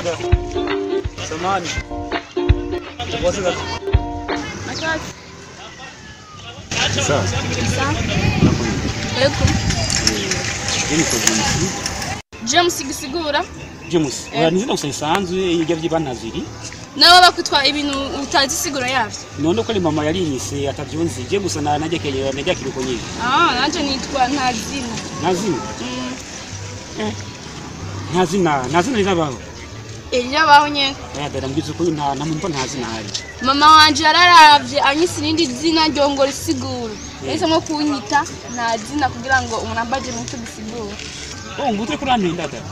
Samani. What's that? Nakazi. Sawa. Sawa. Yego. Yeni kozumusi. James gisigura James, Eh. ura nizina gusa isanzwe yijya vy'ibantaziri. nabo bakutwa ibintu utazi siguro yavyo. None ko ari mama yarinyise atavyonzi. Je gusa na najyakeye najyakire uko nyine. Ah, nanje nitwa Ntazina. Nazina. Mm. Ntazina, nazina rirabaho. Elia baho nyene. Aya dada mbwiza ko nta namumva ntazina hari. Mama wanje yararavye anyise irindi zina ryongora isiguro. Yahisemo kunyita nta zina kugira ngo umuntu ambaje nicyo gisigura. Oh, ngutwe kurantinda dada.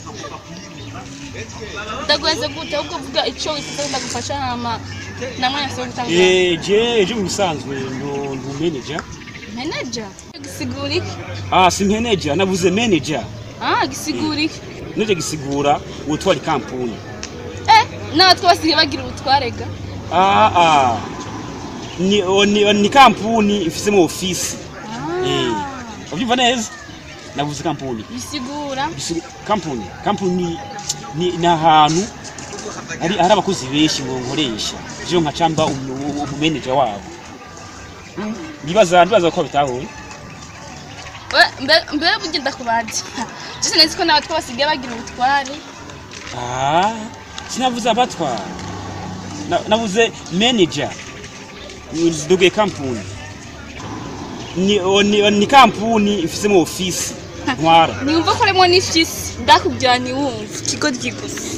Ndagweze gute ahubwo vuga ico wifuza ndagufasha hama namwe yase gutanga. Eh, je je mu bisanzwe ndo ndu manager. Manager. Gisigura iki? Ah, si manager, navuze manager. Ah, gisigura iki? Nije gisigura utwara kampuni. Eh, natwe basigaye bagira ubutwarega. Ah ah. Ni o- ni, o- ni kampuni ifisemo ofisi. Eh. Ubyumva neza? Navuze kampuni. bisigura Bisi- Kampuni, kampuni ni ni ahantu ari hari abakozi benshi mu nkoresha. Byo nka camba umanager wabo. Bibaza bibaza ko bitahuye. We- mbe- mbere bugenda kubaza jise nzi ko natwe basigaye bagira ubutware Ah, sinavuze abatwara. Na- Navuze manager. Nduge kampuni. Ni, o- ni, o- ni kampuni ifisemo ofisi ntwara. niyumva ko harimo n'ifisi ndakubwira ntiwumve ikigo ryigusa